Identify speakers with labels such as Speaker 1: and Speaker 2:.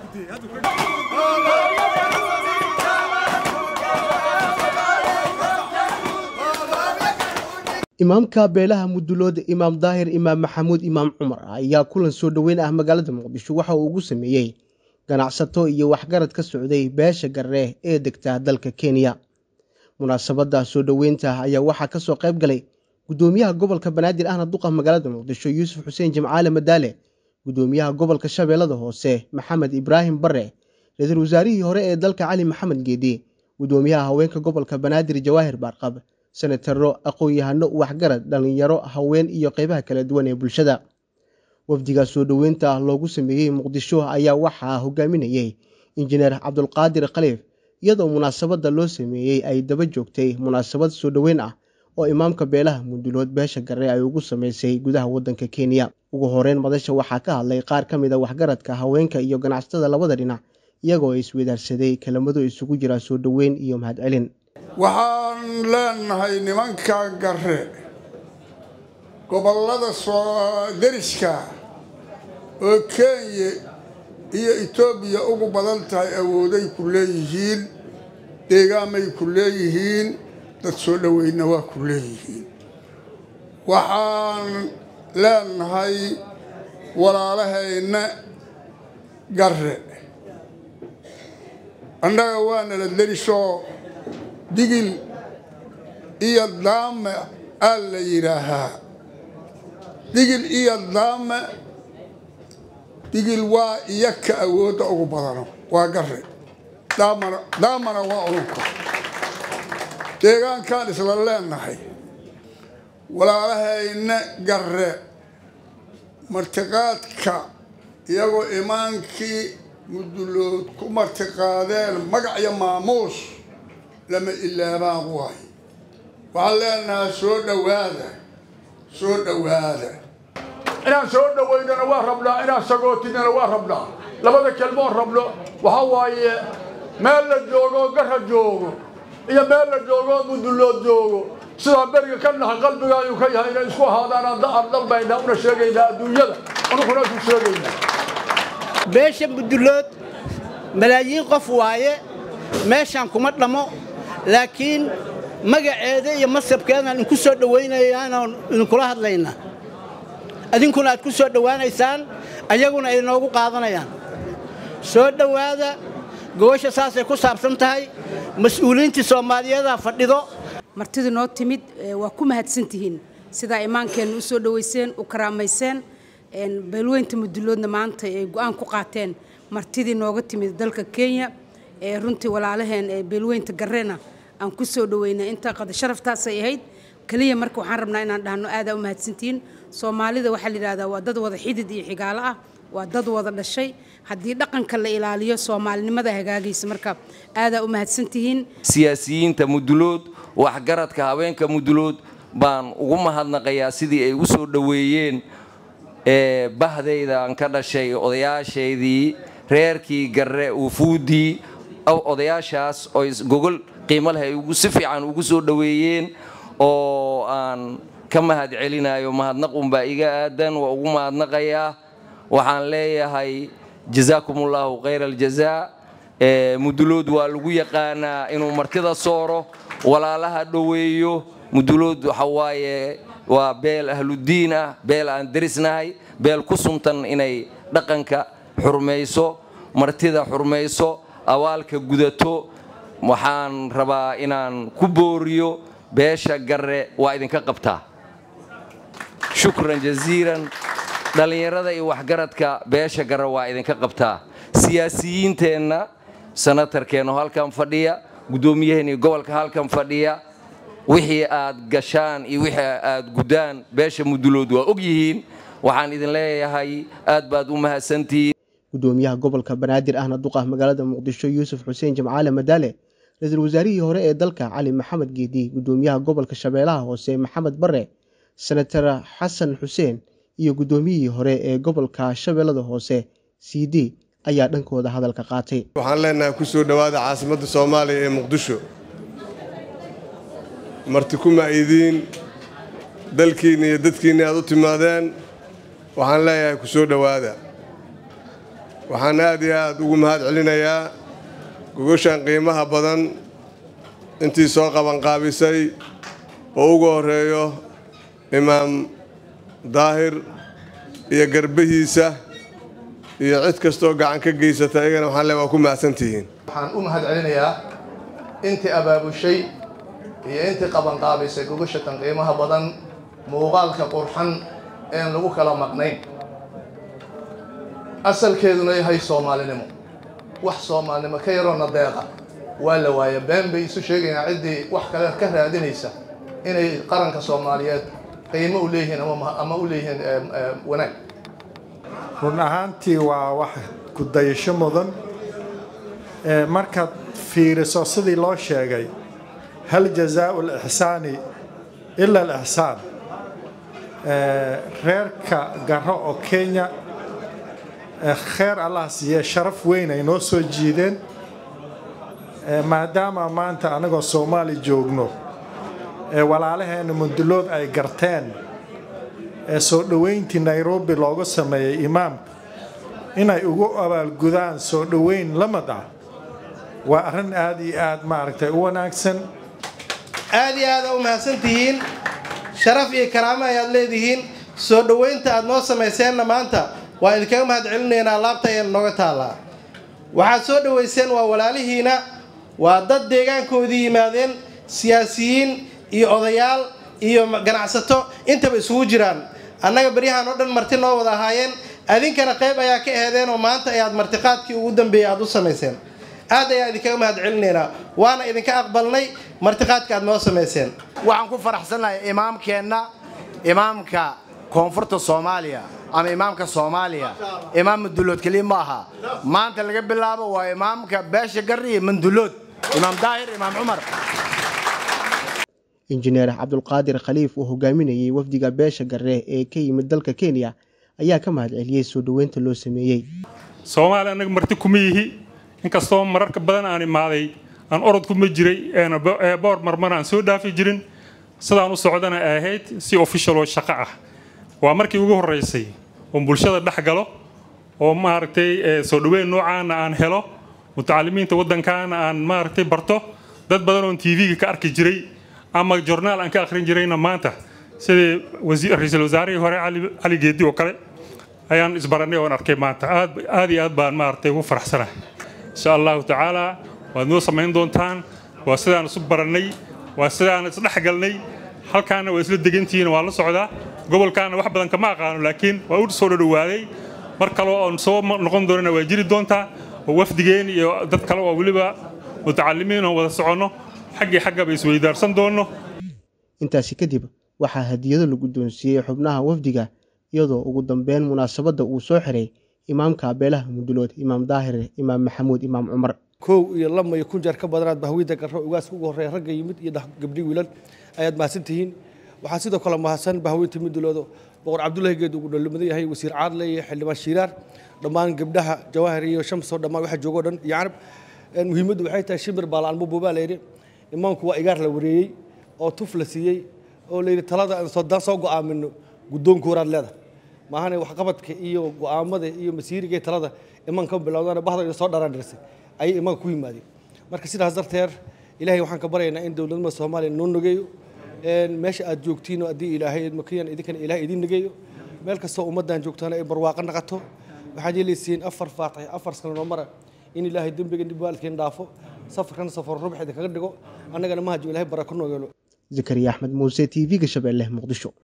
Speaker 1: imaamka beelaha mudulooda imaam daahir imaam maxamuud imaam cumar ayaa kulan soo dhoweyn ah magaalada muqdisho waxa uu ugu sameeyey ganacsato iyo waxgarad ka socday beesha garre ee degta dalka kenya munaasabadda soo dhoweynta ayaa waxaa kasoo qayb galay gudoomiyaha gobolka banaadir ahna duqa magaalada muqdisho yuusuf xuseen jimcaale madaale gudoomiyaha gobolka shabeellada hoose maxamed ibraahim bare ra-iisul wasaarihii hore ee dalka cali maxamed geedi gudoomiyaha haweenka gobolka banaadir jawaahir baarqab senataro aqoon-yahano waxgarad dhallinyaro haween iyo qeybaha kala duwan ee bulshada wafdiga soo dhoweynta loogu sameeyey muqdisho ayaa waxaa hogaaminayey injineer cabdulqaadir khaliif iyadoo munaasabadda loo sameeyey ay daba joogtay munaasabad soo dhoweyn ah oo imaamka beelaha mundulood beesha garre ay ugu sameysay gudaha waddanka kenya ugu horeyn madasha waxaa ka hadlay qaar ka mid a waxgaradka haweenka iyo ganacsatada labada dhinac iyagoo iswadaarsaday kelimado isugu jira soo dhoweyn iyo mahadcelin
Speaker 2: waxaan leenahay nimanka garre gobollada soo deriska oo kenya iyo etoobiya ugu badan tahay awooday ku leeyihiin deegaamay ku leeyihiin dad soo dhoweynna waa ku leeyihiin waxaan leenahay walaalahayna garre annaga waanala derisoo digil iyo daame aa la yidhaahaa digil iyo daame digil waa iyo ka awoodda ugu badano waa garre daamana daamana waa ununka deegaankaan isla leenahay walaalahayna garre martiqaadka iyagoo imaankii mudulood ku martiqaadeen magac iyo maamuus lama ilaabaan waay waxaan leenahaa soo dhowaada soo dhowaada
Speaker 3: inaan soo dhowaynana waa rabnaa inaan sagootinana waa rabnaa labada kelmoon rabno waxaa waaye meel la joogo garra joogo iyo meel la joogo mudulood joogo sidaa beriga ka nahay qalbigaayu ka yahay inay isku ahaadaan aan dalbaynaa una sheegaynaa adduunyada anuguna isu sheegaynaa
Speaker 4: beesha mudulood malaayiin qof waaye meeshaan kuma dhammo laakiin magaceeda iyo masabkeedaan idinku soo dhowaynayaanoo idinkula hadlaynaa idinkuna aad ku soo dhowaanaysaan ayaguna ay noogu qaadanayaan soo dhowaada gobasha saasay ku saabsan tahay mas-uuliyiintii soomaaliyeedaa fadhido
Speaker 5: martidii noo timid waa ku mahadsantihiin sidaa imaankeenna u soo dhowayseen u karaamayseen beelweynta muduloodna maanta ay go'aan ku qaateen martidii nooga timid dalka kenya ee runtii walaalaheen ee beelweynta garreena aan ku soo dhoweynay intaa qada sharaftaasay ahayd keliya marka waxaan rabnaa inaan dhahno aadaa u mahadsantihiin soomaalida waxaa la yidhahdaa waa dad wada xidid iyo xigaalo ah waa dad wada dhashay haddii dhaqanka la ilaaliyo soomaalinimada hagaagaysa marka aadaa u mahadsantihiin
Speaker 6: siyaasiyiinta mudulood waxgaradka haweenka mudulood baan ugu mahadnaqayaa sidii ay u soo dhoweeyeen bahdayda aan ka dhashay odayaashaydii reerkii garre uufuudii odayaashaas oo gogol qiimo leh ay si fiican ugu soo dhoweeyeen oo aan ka mahad celinayo mahadnaqunbaa iga aadan waa ugu mahadnaqayaa waxaan leeyahay jazaakumullahu khayra aljazaa mudulood waa lagu yaqaanaa inuu martida sooro walaalaha dhoweeyo mudulood waxa waaye waa beel ahludiin ah beel aan derisnahay beel ku suntan inay dhaqanka xurmayso martida xurmayso awaalka gudato waxaan rabaa inaan ku booriyo beesha garre waa idinka qabtaa shukran jaziiran dhallinyarada iyo waxgaradka beesha garre waa idinka qabtaa siyaasiyiinteenna sanatarkeennu halkan fadhiya guddoomiyaheennii gobolka halkan fadhiya wixii aad gashaan iyo wixii aad guddaan beesha mudulood waa og yihiin waxaan idin leeyahay aad baad u mahadsantihiin
Speaker 1: gudoomiyaha gobolka banaadir ahna duqa magaalada muqdisho yuusuf xuseen jimcaale madaale ra-iisul wasaarihii hore ee dalka cali maxamed geedi gudoomiyaha gobolka shabeellaha hoose maxamed bare senatar xasan xuseen iyo guddoomiyihii hore ee gobolka shabeellada hoose c d ayaa dhankooda hadalka qaatay
Speaker 7: waxaan leenahay ku soo dhowaada caasimadda soomaaliya ee muqdisho marti ku ma'idiin dalkiinna iyo dadkiinna aad u timaadeen waxaan leeyahay ku soo dhowaada waxaan aad iyo aad ugu mahad celinayaa gogoshan qiimaha badan intii soo qabanqaabisay oo ugu horreeyo imaam daahir iyo garbihiisa iyo cid kastoo gacan ka geysata iyagana waxaan le waa ku mahadsantihiin
Speaker 8: waxaan u mahad celinayaa intii abaabushay iyo intii qabanqaabisay gogashatan qiimaha badan muuqaalka qurxan een lagu kala maqnayn asalkeeduna yahay soomaalinimo wax soomaalinimo ka yaroona deeqa waa la waaya been bay isu sheegayaan ciddii wax kale ka raadinaysa inay qaranka soomaaliyeed qiimo u leeyihiin ama u leeyihiin wanaag
Speaker 9: run ahaantii waa wax ku dayasho mudan markaad fiiriso sidii loo sheegay hal jazaau lixsaani ila alixsaan reerka garo oo kenya kheer allah siiye sharaf weyn ay noo soo jiideen maadaama maanta anagoo soomaali joogno walaalaheenna mundulood ay garteen soo dhoweyntii nairobi looga sameeyey imaamka inay ugu abaalgudaan soo dhoweyn lamid ah waa arrin aad iyo aad maaragtay u wanaagsan
Speaker 10: aad iyo aada u mahadsantihiin sharaf iyo karaamo ayaad leedihiin soo dhoweynta aad noo samayseenna maanta waa idinkaga mahad celinaynaa laabta ayana nooga taallaa waxaad soo dhoweyseen waa walaalihiina waa dad deegaankoodii yimaadeen siyaasiyiin iyo odayaal iyo ganacsato intaba isugu jiraan annaga beryahan oo dhan marti noo wada ahaayeen adinkana qayb ayaa ka aheedeen oo maanta ayaad martiqaadkii ugu dambeeyey aad u samayseen aad ayaa idinkaga mahad celinaynaa waana idinka aqbalnay martiqaadka aad noo samayseen
Speaker 11: waxaan ku faraxsannahay imaamkeenna imaamka koonfurta soomaaliya ama imaamka soomaaliya imaam mandulood keliya ma aha maanta laga bilaabo waa imaamka beesha garri iyo mandulood imaam daahir imaam cumar
Speaker 1: injineer cabdulqaadir khaliif oo hogaaminayay wafdiga beesha garre ee ka yimid dalka kenya ayaa ka mahad celiyey soo dhoweynta loo sameeyey
Speaker 12: soomaaliya annaga marti kuma yihi inkastoo mararka badan aan imaaday aan orod kuma jiray boor marmar aan soo dhaafi jirin sidaan u socdana ay ahayd si official oo shaqo ah waa markii ugu horreysay oo bulshada dhex galo oo maaragtay soo dhoweyn noocaana aan helo mutacalimiinta waddankaana aan maaragtay barto dad badan oon tv-ga ka arki jiray ama jornaal aan ka akhrin jirayna maanta sidii ra-iisul wasaarihii hore cali geedi oo kale ayaan isbaranay oon arkay maanta aad iyo aad baan maaragtay ugu faraxsanahay insha allahu tacaala waad noo samayn doontaan waa sidaan isu barannay waa sidaan isdhexgalnay halkaana waa isla degantihiin waa la socdaa gobolkaana wax badan kama aqaano laakiin waa u soo dhowaaday mar kale oon soo noqon doonana waa jiri doontaa oo wafdigeen iyo dad kale oo weliba mutacalimiin oon wada soconno xaggii xaggaba isweydaarsan doonno
Speaker 1: intaasi kadib waxaa hadiyado la guddoonsiiyey xubnaha wafdiga iyadoo ugu dambeyn munaasabadda uu soo xiray imaamka beelaha mundulood imaam daahir imaam maxamuud imaam cumar
Speaker 13: kow iyo lama iyo kun jeer ka badanaad bahwiida garro ugaaska ugu horreeya ragga yimid iyo gabdhi wiilan ayaad mahadsan tihiin waxaa sidoo kale mahadsan bahwiinta muduloodo boqor cabdullaahi geed ugu dhallimadan yahay wasiir caadle iyo xildhibaan shiiraar dhammaan gabdhaha jawaahir iyo shamsoo dhammaan waxa joogoo dhan iyo carab muhiimaddu waxay tahay shimir baalaan buubaa layidhi imaamku waa igaar la wareeyey oo tuf la siiyey oo layidhi talada aan soodaan soo go'aamino guddoonka horaad leedahay maahane waxqabadka iyo go'aamada iyo masiiriga iyo talada imaanka bilowdana bahda soo dharandhirsay ayay imaanka ku yimaadeen marka sidaas darteed ilaahay waxaan ka baryaynaa in dowladnimada soomaaliya noo nageeyo meesha aad joogtiin haddii ilaahay makiyan idinkana ilaahay idin nageeyo meel kastoo ummaddan joogtaana ay barwaaqo naqato waxaad yeelaysiin afar faatix afar sano noo mara in ilaahay dembiga dib waalidkeen dhaafo safarkana safar rubax idinkaga dhigo annagana mahaju ilaahay barako noo yeelo
Speaker 1: zakariya axmed muuse t v-ga shabeelle muqdisho